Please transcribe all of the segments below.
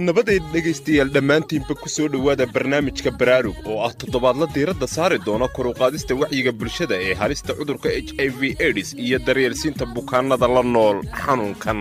nabadeed dhegaystayaal dhammaantiinba ku soo dhowaada barnaamijka baraarug oo ah toddobaadla diiradda saari doona kor u qaadista wacyiga bulshada ee halista cudurka h i v edis iyo daryeelsiinta bukaannada la nool xanuunkan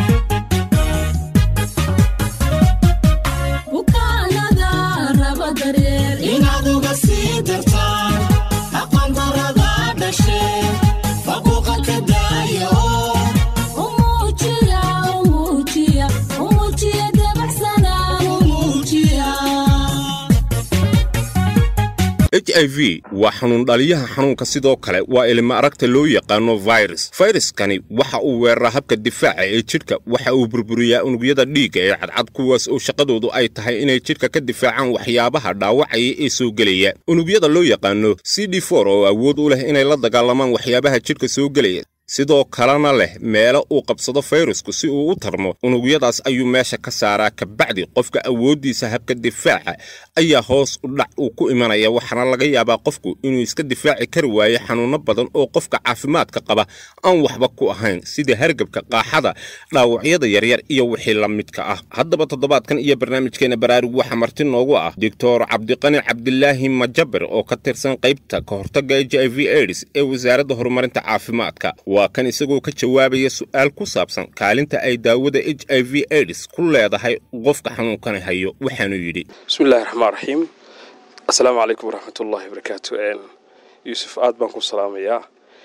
h i v waa xanuun dhaliyaha xanuunka sidoo kale waa ilma aragta loo yaqaano virus fayraskani waxa uu weeraraa habka difaaca ee jidhka waxa uu burburiyaa unugyada dhiigga ee cadcad kuwaas oo shaqadoodu ay tahay inay jidhka ka difaacaan waxyaabaha dhaawacaya ee soo gelaya unugyada loo yaqaano c d for oo awood u leh inay la dagaalamaan waxyaabaha jidhka soo gelaya sidoo kalena leh meelo uu qabsado fayrasku si uu u tarmo unugyadaas ayuu meesha ka saaraa kabacdi qofka awooddiisa habka difaaca ayaa hoos u dhac uu ku imanaya waxaana laga yaabaa qofku inuu iska difaaci kari waayo xanuunno badan oo qofka caafimaadka qaba aan waxba ku ahayn sida hargabka qaaxada dhaawacyada yaryar iyo wixii la midka ah haddaba toddobaadkan iyo barnaamijkeena baraarug waxaa marti noogu ah doctor cabdiqani cabdilaahi majabir oo ka tirsan qaybta ka hortagga h i v aids ee wasaaradda horumarinta caafimaadka waa kan isagoo ka jawaabaya su'aal ku saabsan kaalinta ay daawada h i v aids ku leedahay qofka xanuunkani hayo waxaanuu yidhi bismillahi raxmaan raxiim assalaamu calaykum waraxmatullahi wabarakaatu yuusuf aad baan ku salaamayaa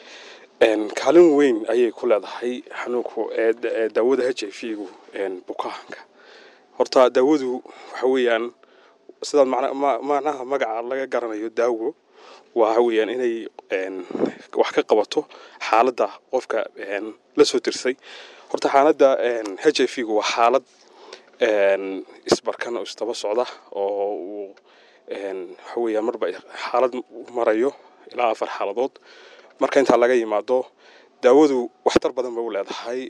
kaalin weyn ayay ku leedahay xanuunku daawada h i v gu bukaanka horta daawadu waxa weeyaan sidaad macnaha magaca laga garanayo daawo waxa weeyaan inay wax ka qabato xaaladda qofka la soo tirsay horta xaaladda h i v gu waa xaalad isbarkan oo isdaba socda oo uu waxa weeyaan marba xaalad marayo ilaa afar xaaladood marka intaa laga yimaado daawadu waxtar badan bay u leedahay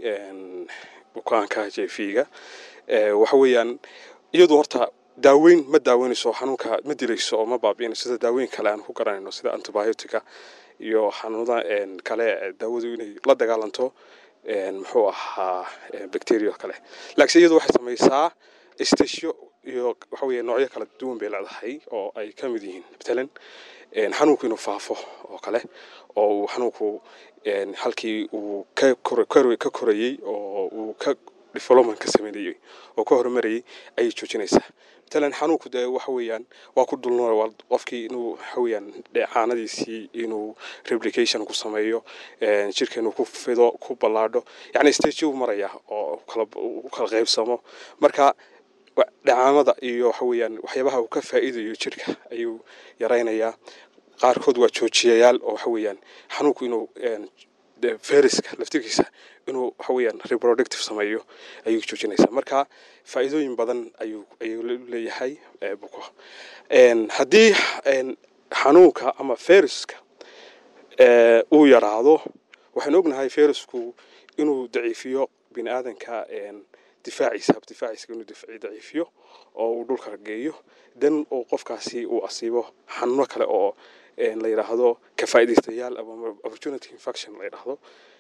bukaanka h i v ga waxa weeyaan iyadu horta daaweyn ma daaweynayso xanuunka ma dilayso oo ma baabi'inayso sida daaweyn kale aan ku garanayno sida antibiotica iyo xanuunada kale daawadu inay la dagaalanto muxuu ahaa bacteria kale laakiin iyadu waxay samaysaa stasyo iyo waxa weeye noocyo kala duwan bay leedahay oo ay ka mid yihiin matalan xanuunku inuu faafo oo kale oo uu xanuunku halkii uu ka korayey oo uu ka development ka sameynayey oo ka horumarayay ayay joojinaysaa matalan xanuunku dee waxa weeyaan waa ku dulnool waa qofkii inuu waxa weeyaan caanadiisii inuu replication ku sameeyo jirka inuu ku fido ku ballaadho yacni stage uu maraya oo kala u kala qaybsamo marka dhacaamada iyo waxa weeyaan waxyaabaha uu ka faa'iidayo jirka ayuu yaraynayaa qaarkood waa joojiyayaal oo waxa weeyaan xanuunku inuu fayraska laftirkiisa inuu waxa weeyaan reproductive sameeyo ayuu joojinaysaa marka faa'iidooyin badan ayuu ayuu leeyahay buko haddii xanuunka ama fayraska uu yaraado waxaan ognahay fayrasku inuu daciifiyo bini aadanka difaaciisa hab difaaciisa inuu daciifiyo oo uu dhulka geeyo dan uu qofkaasi uu asiibo xanuuno kale oo la yidhaahdo ka faa'iidaystayaal ama opportunity infection la yidhaahdo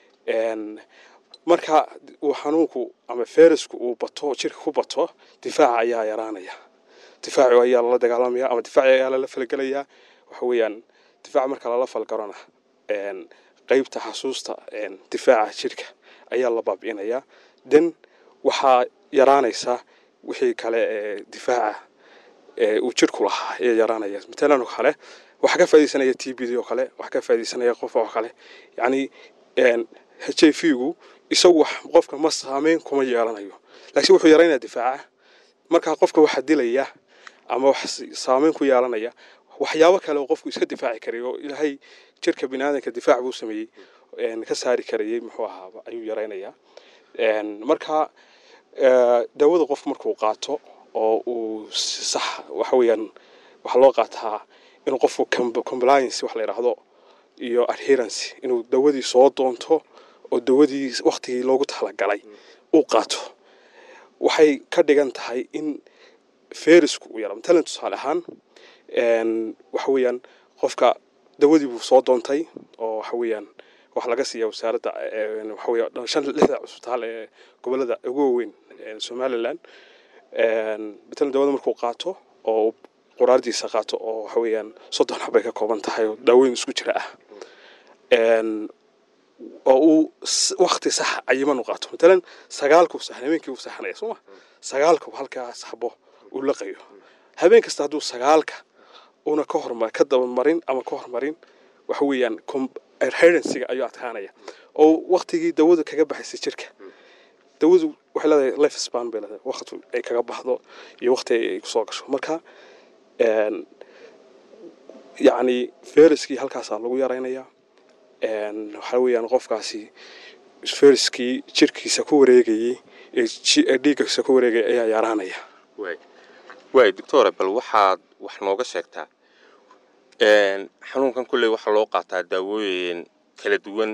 marka uu xanuunku ama fayrasku uu bato jirka ku bato difaaca ayaa yaraanaya difaaci ayaa lala dagaalamaya ama difaaci ayaa lala falgelayaa waxa weeyaan difaaca marka lala falgarona qeybta xasuusta difaaca jirka ayaa la baabi'inayaa dan waxaa yaraanaysa wixii kale ee difaaca uu jirku lahaa ayaa yaraanaya matalan oo kale waxaa ka faa'idaysanaya t b d oo kale waxaa ka faa'idaysanaya qof oo kale yacni h i v gu isagu wax qofka ma saameyn kuma yeelanayo laakiin wuxuu yaraynaya difaaca markaa qofka waxaa dilaya ama wax saameyn ku yeelanaya waxyaabo kale oo qofku iska difaaci karay oo ilaahay jirka bini aadanka difaac buu sameeyey ka saari karayey muxuu ahaaba ayuu yaraynayaa marka daawada qofku markuu qaato oo uu sax waxa weeyaan waxaa loo qaataa inuu qofku compliance wax la yidhaahdo iyo adherence inuu dawadii soo doonto oo dawadii waktigii loogu talagalay uu qaato waxay ka dhigan tahay in fayrasku uu yara matalan tusaale ahaan waxa weeyaan qofka dawadii buu soo doontay oo waxa weeyaan waxaa laga siiya wasaaradda waxa weeye shan lixda cusbitaal ee gobolada ugu waaweyn somaliland matalan daawada markuu qaato oo quraardiisa qaato oo waxa weeyaan soddon xabay ka kooban tahay oo daaweyn isku jira ah oo uu wakti sax cayiman u qaato matalan sagaalkuu saxan habeenkii uu saxanaya sooma sagaalkuu halkaas xabo uu laqayo habeen kasta hadduu sagaalka una ka hormar ka dabamarin ama ka hormarin waxa weeyaan adherensiga ayuu adkaanaya oo waktigii dawadu kaga baxaysay jirka dawadu waxay leedahay life span bay leedahay waqti ay kaga baxdo iyo waqti ay kusoo gasho marka yacni feriskii halkaasaa lagu yaraynayaa waxaa weeyaan qofkaasi feriskii jirkiisa ku wareegayey ee dhiiggiisa ku wareegaya ayaa yaraanaya waay doctore bal waxaad wax nooga sheegtaa xanuunkan kolley waxaa loo qaataa daawooyin kala duwan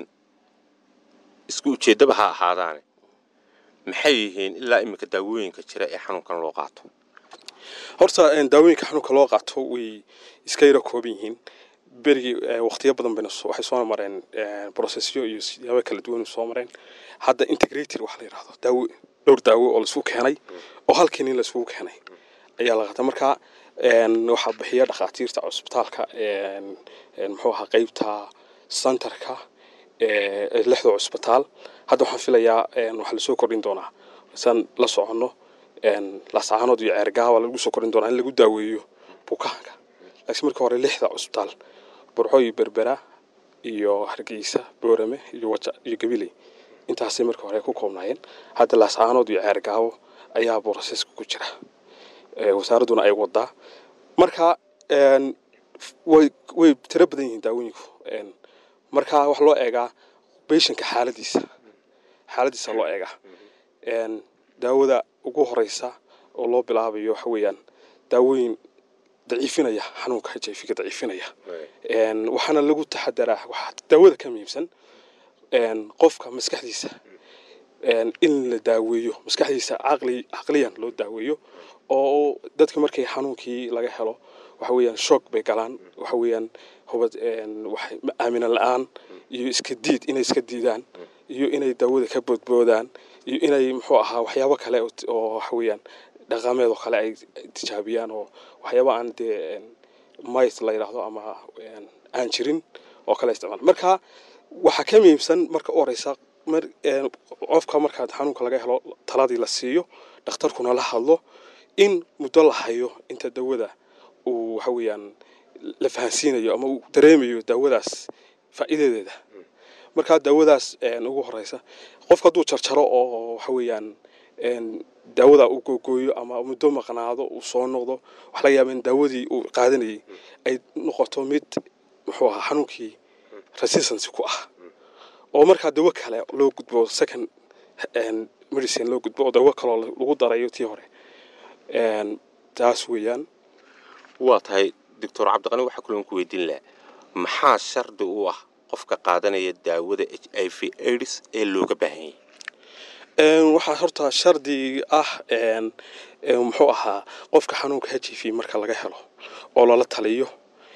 isku ujeeddaba ha ahaadaane maxay yihiin ilaa iminka daawooyinka jira ee xanuunkan loo qaato horta daawooyinka xanuunka loo qaato way iska yaro kooban yihiin berigii waqtiyo badan bayna waxay soo mareen processyo iyo siyaabo kala duwan soo mareen hadda integrated waxa la yidhahdo daawo dhowr daawo oo laisku keenay oo halkii nin laiskugu keenay ayaa la qaata marka waxaa bixiya dhakhaatiirta cusbitaalka muxuu ahaa qeybta centerka lixda cusbitaal hadda waxaan filayaa waxaa lasoo kordhin doonaa saan la soconno laascaanood iyo ceergaaba lagu soo kordhin doonaa in lagu daaweeyo bukaanka laakiin markii hore lixda cusbitaal burco iyo berbera iyo hargeysa boorame iyo waja iyo gabiley intaasay markii hore ku koobnaayeen hadda laascaanood iyo ceergaabo ayaa boroseska ku jira wasaaradduna ay wadaa marka way way tiro badan yihiin daawooyinku marka wax loo eegaa beshanka xaaladiisa xaaladiisa loo eegaa daawada ugu horeysa oo loo bilaabayo waxa weeyaan daawooyin daciifinaya xanuunka h i v-ga daciifinaya waxaana lagu taxadaraa waxaa daawada ka muhiimsan qofka maskaxdiisa in la daaweeyo maskaxdiisa caqli caqliyan loo daaweeyo oo dadka markay xanuunkii laga helo waxa weeyaan shoog bay galaan waxa weeyaan hubad waxay aamina la-aan iyo iska diid inay iska diidaan iyo inay daawada ka boodboodaan iyo inay muxuu ahaa waxyaabo kale oo waxa weeyaan dhaqameed oo kale ay tijaabiyaan oo waxyaaba aan dee myth la yidhaahdo ama aan jirin oo kale isticmaal marka waxaa ka muhiimsan marka u horeysa qofka markaad xanuunka laga helo taladii la siiyo dhakhtarkuna la hadlo in muddo la hayo inta dawada uu waxa weeyaan la fahansiinayo ama uu dareemayo daawadaas faa'iidadeeda markaa daawadaas ugu horeysa qofka hadduu jarjaro oo waxa weeyaan daawada uu googooyo ama muddo maqnaado uu soo noqdo waxa laga yaaba in daawadii uu qaadanayay ay noqoto mid muxuu ahaa xanuunkii resistance ku ah oo markaa dawo kale loo gudbo second medicine loo gudbo oo dawo kaloo lagu darayo tii hore taas weeyaan waa tahay doctor cabdiqani waxaa kulan ku weydiin laha maxaa shardi u ah qofka qaadanaya daawada h i v aids ee looga baahan yahay waxaa horta shardi ah muxuu ahaa qofka xanuunka h i v marka laga helo oo lala taliyo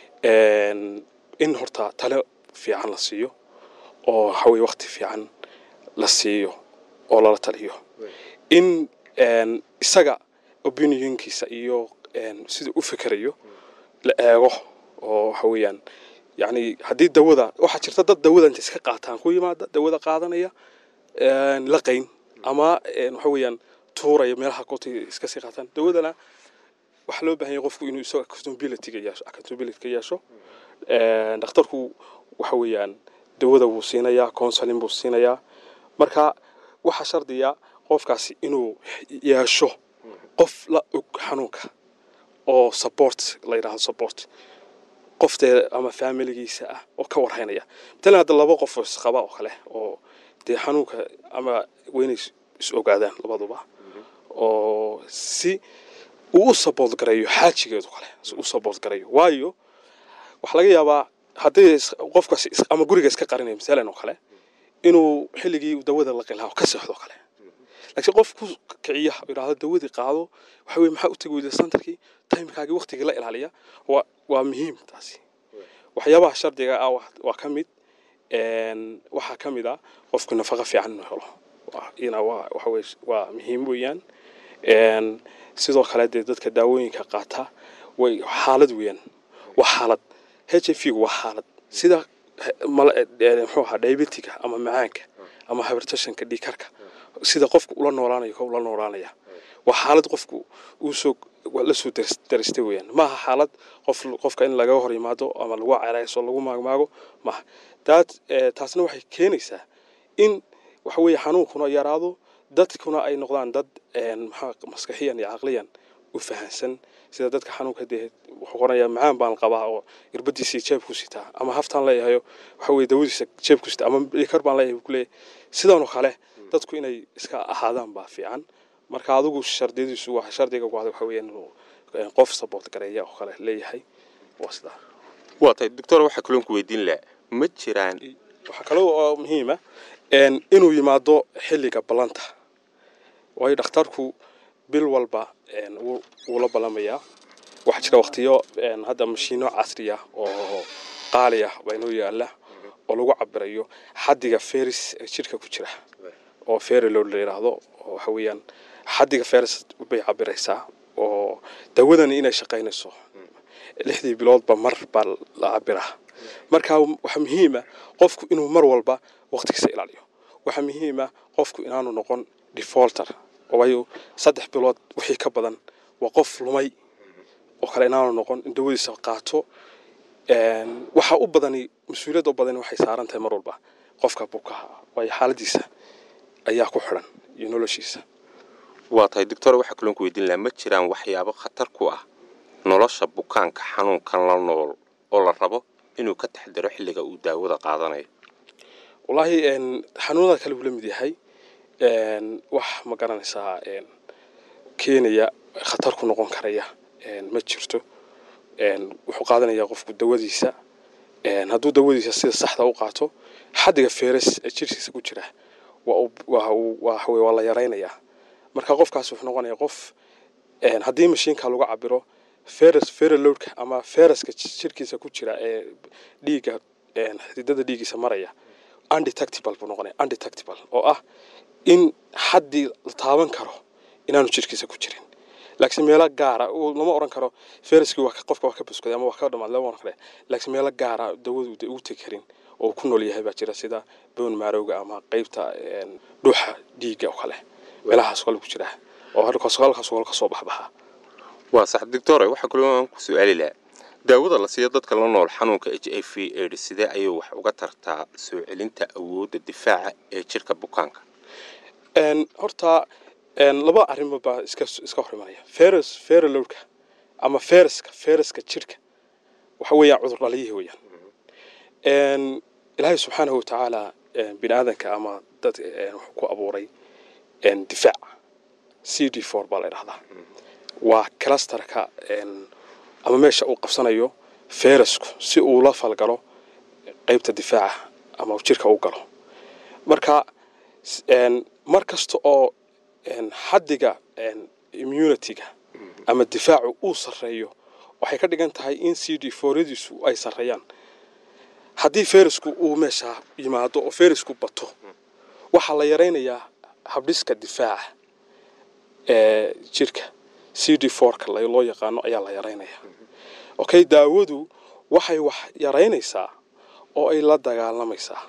in horta tale fiican la siiyo oo waxaweye wakti fiican la siiyo oo lala taliyo in isaga opinionkiisa iyo siduu u fikerayo la eego oo waxa weeyaan yani haddii dawada waxaa jirta dad dawada inta iska qaataan ku yimaada dawada qaadanaya laqayn ama waxa weeyaan tuuraya meelaha kootay iska sii qaataan dawadana waxaa loo baahan yahay qofku inuu isaga accountability ga yeesho accountability ka yeesho dhakhtarku waxa weeyaan dawada wuu siinayaa counseling buu siinayaa marka waxaa shardiya qofkaasi inuu yeesho qof la og xanuunka oo support la yidhahdo support qoftee ama familigiisa ah oo ka warhaynaya matalan hadda laba qof oo isqaba oo kale oo dee xanuunka ama weynay is ogaadaan labaduba oo si uu u support garayo xaajigeedu kale si u support garayo waayo waxaa laga yaabaa haddii qofkaas ama guriga iska qarinaya masalan oo kale inuu xilligii dawada la qilaaho ka seexdo kale laakiin qof ku kiciya yidhaahdo dawadii qaado waxa weye maxaa u tegi weyda santarkii timekaagii waktigii la ilaaliya waa waa muhiim taasi waxyaabaha shardiga ah waa ka mid waxaa ka mid ah qofku nafaqa fiican inuu helo ina waa waxa weye waa muhiim weeyaan sidoo kale dee dadka daawooyinka qaata way xaalad weeyaan waa xaalad h i v gu waa xaalad sida muxuu ahaa diabetiga ama macaanka ama hypertensionka dhiikarka sida qofku ula noolaanayo ka ula noolaanaya waa xaalad qofku uusoo la soo daristay weeyaan maaha xaalad qof qofka in laga hor yimaado ama lagu cereyso lagu maagmaago maaha daad taasna waxay keenaysaa in waxa weeye xanuunkuna yaraado dadkuna ay noqdaan dad maxaa maskaxiyan iyo caqliyan u fahansan sida dadka xanuunka dee wuxuu qoranayaa macaan baan qabaa oo irbadiisii jeebku sitaa ama haftaan leeyahayo waxa weye dawadiisa jeebku sitaa ama dhikar baan leeyahay ku leeyahay sidanoo kale dadku inay iska ahaadaan baa fiican marka adigu shardiyadiisu waa shardiga ku waxa weeyaan inuu qof support gareeya oo kale leeyahay waa sidaa waa tahay doctor waxaa kaloon ku weydiin lahaa ma jiraan waxaa kaloo oo muhiima inuu yimaado xilliga ballanta waayo dhakhtarku bil walba wuu la ballamayaa waxaa jira waqtiyo hadda mashiino casri ah oo qaali ah baa inoo yaala oo lagu cabirayo xaddiga feris ee jidhka ku jira oo ferilo la yidhaahdo oo waxa weeyaan xaddiga feris bay cabiraysaa oo dawadani inay shaqaynayso lixdii biloodba mar baa la cabiraa marka waxaa muhiima qofku inuu mar walba waqtigiisa ilaaliyo waxaa muhiima qofku inaanu noqon defaulter waayo saddex bilood wixii ka badan waa qof lumay oo kale inaanu noqon in dawadiisa qaato waxaa u badani mas-uuliyadda u badani waxay saaran tahay mar walba qofka bukaha waayo xaaladiisa ayaa ku xidhan iyo noloshiisa waa tahay doctor waxaa kaloon ku weydiin lahaa ma jiraan waxyaabo khatar ku ah nolosha bukaanka xanuunkan la nool oo la rabo inuu ka taxdaro xilliga uu daawada qaadanayo wallaahi xanuunada kale uu la mid yahay wax ma garanaysaa keenaya khatar ku noqon karaya ma jirto wuxuu qaadanayaa qofku dawadiisa hadduu dawadiisa sida saxda u qaato xaddiga feres ee jirkiisa ku jira waa la yaraynayaa marka qofkaas wuxuu noqonaya qof haddii mashiinka lagu cabiro feres ferelowdka ama fereska jirkiisa ku jira ee dhiigga xididada dhiiggiisa maraya undetectable buu noqonaya undetectable oo ah in xaddii la taaban karo inaanu jirkiisa ku jirin laakiin meelo gaara lama oran karo feriskii waa qofka waa ka buskaday ama waa ka dhamaad lama oran kare laakiin meelo gaara dawadu de ugu tegi karin oo ku nool yahay baa jira sida boon maarowga ama qeybta dhuuxa dhiigga oo kale meelahaas kale ku jira oo halkaas halkaas ka soo baxbaxa waa sax doctor waxaa kaloo aan ku su'aali lahaa daawada la siiyo dadka la nool xanuunka h i v aids sidee ayay wax uga tartaa soo celinta awoodda difaaca ee jirka bukaanka horta laba arrimood baa iska iska hor imanaya feres ferelowdka ama fereska fereska jirka waxa weeyaan cudur dhaliyihi weeyaan ilaahay subxaanahu watacaala bini aadanka ama dad wuxuu ku abuuray difaac c d four baa la idhahdaa waa clusterka ama meesha uu qabsanayo feresku si uu la falgalo qeybta difaaca ama jirka u galo marka mar kasta oo xaddiga immunityga ama difaacu uu sarreeyo waxay ka dhigan tahay in c d foryadiisu ay sarreeyaan haddii ferisku uu meesha yimaado oo ferisku bato waxaa la yaraynayaa habdhiska difaaca ee jirka c d forka loo yaqaano ayaa la yaraynayaa okay daawadu waxay wax yaraynaysaa oo ay la dagaalamaysaa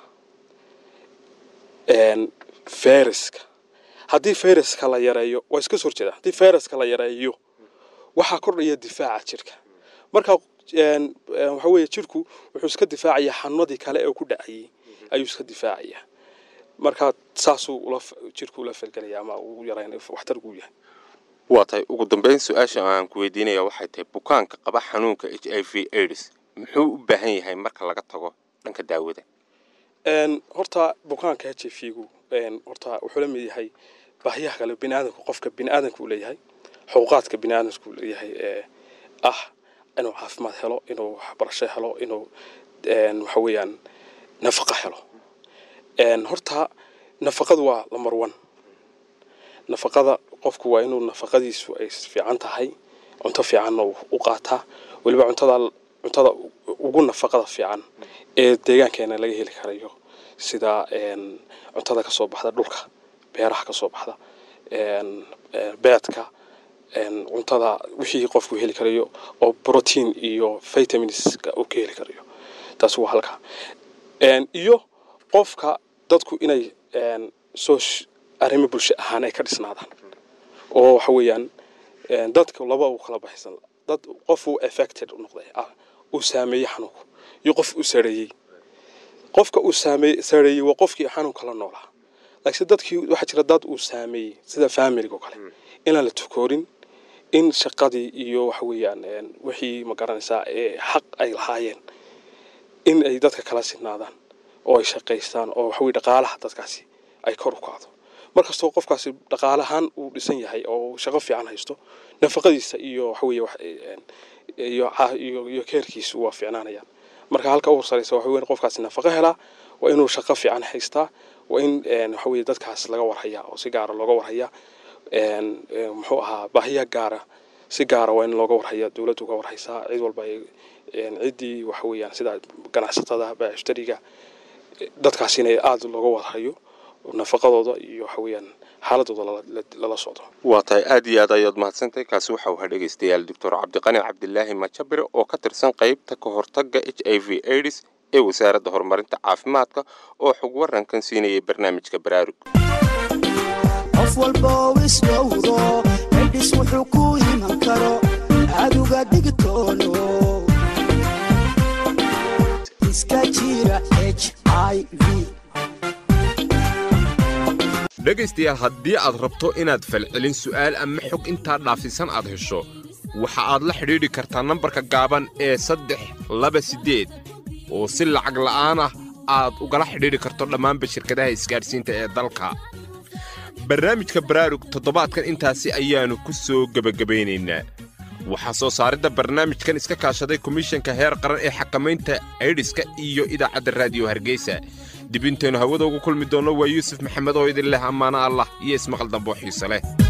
feriska haddii feriska la yareeyo waa iska soo horjeeda haddii feriska la yareeyo waxaa kordhaya difaaca jirka marka waxa weeye jirku wuxuu iska difaacayaa xanuunadii kale ee ku dhacayay ayuu iska difaacayaa marka saasuu jirku ula falgelaya ama uu yarayn waxtargu yahay waa tahay ugu dambeyn su-aasha aan ku weydiinaya waxay tahay bukaanka qaba xanuunka h i v aids muxuu u baahan yahay marka laga tago dhanka daawada horta bukaanka h i v gu horta wuxuu la mid yahay baahiyaha kale biniaadanku qofka biniaadanka uu leeyahay xuquuqaadka biniaadanka uu leeyahay ee ah inuu caafimaad helo inuu waxbarasho helo inuu waxa weeyaan nafaqo helo horta nafaqadu waa lamar one nafaqada qofku waa inuu nafaqadiisu ay fiican tahay cunto fiicanna u qaataa weliba cuntada cuntada ugu nafaqada fiican ee deegaankeena laga heli karayo sida cuntada kasoo baxda dhulka beeraha kasoo baxda beedka cuntada wixii qofku heli karayo oo protein iyo vitaminska uu ka heli karayo taas waa halka iyo qofka dadku inay soo arrimo bulsho ahaan ay ka dhisnaadaan oo waxa weeyaan dadka laba u kala baxaysan dad qof uu affected u noqday uu saameeyey xanuunku iyo qof uu sareeyey qofka uu saamey sareeyey waa qofkii xanuunka la noolaa laakiin dadkii waxaa jira dad uu saameeyey sida familiga oo kale inaan la tukoorin in shaqadii iyo waxa weeyaan wixii ma garanaysaa ee xaq ay lahaayeen in ay dadka kala sinaadaan oo ay shaqaystaan oo waxaweye dhaqaalaha dadkaasi ay kor u kacdo markastoo qofkaasi dhaqaalahaan uu dhisan yahay oo shaqo fiican haysto nafaqadiisa iyo waxaweye iyo keerkiisu waa fiicnaanayaan marka halka ugu sareysa waxa weyn qofkaasi nafaqo helaa waa inuu shaqo fiican haystaa waa in waxaweye dadkaas laga warhayaa oo si gaara looga warhayaa muxuu ahaa baahiya gaara si gaara waa in looga warhaya dowladdu uga warhaysaa cid walba ciddii waxa weeyaan sida ganacsatada baashtariga dadkaas inay aada looga warhayo nafaqadooda iyo waxa weeyaan xaaladooda lala socdo waa tahay aad iyo aad ayaad mahadsantahay kaasi waxa uu ahaa dhegaystayaal doctor cabdiqani cabdilaahi majabire oo ka tirsan qaybta ka hortagga h i v aids ee wasaaradda horumarinta caafimaadka oo xog warankan siinayay barnaamijka baraarug qof walbo isdhowro edhis wuxuu ku iman karo aduga digtoono iska jira h i v dhegaystayaal haddii aad rabto inaad falcelin su'aal ama xog intaa dhaafisan aad hesho waxa aad la xidhiidhi kartaa nambarka gaaban ee saddex laba siddeed oo si lacag la'aan ah aad ugala xidhiidhi karto dhammaanba shirkadaha isgaadhsiinta ee dalka barnaamijka baraarug toddobaadkan intaasi ayaannu ku soo gebagabaynaynaa waxaa soo saaridda barnaamijkan iska kaashaday komishanka heer qaran ee xakamaynta aydhiska iyo idaacadda raadiyo hargeysa dib intaynu hawada ugu kulmi doonno waa yuusuf maxamed oo idin leh ammaano allah iyo ismaqal dambo xiise leh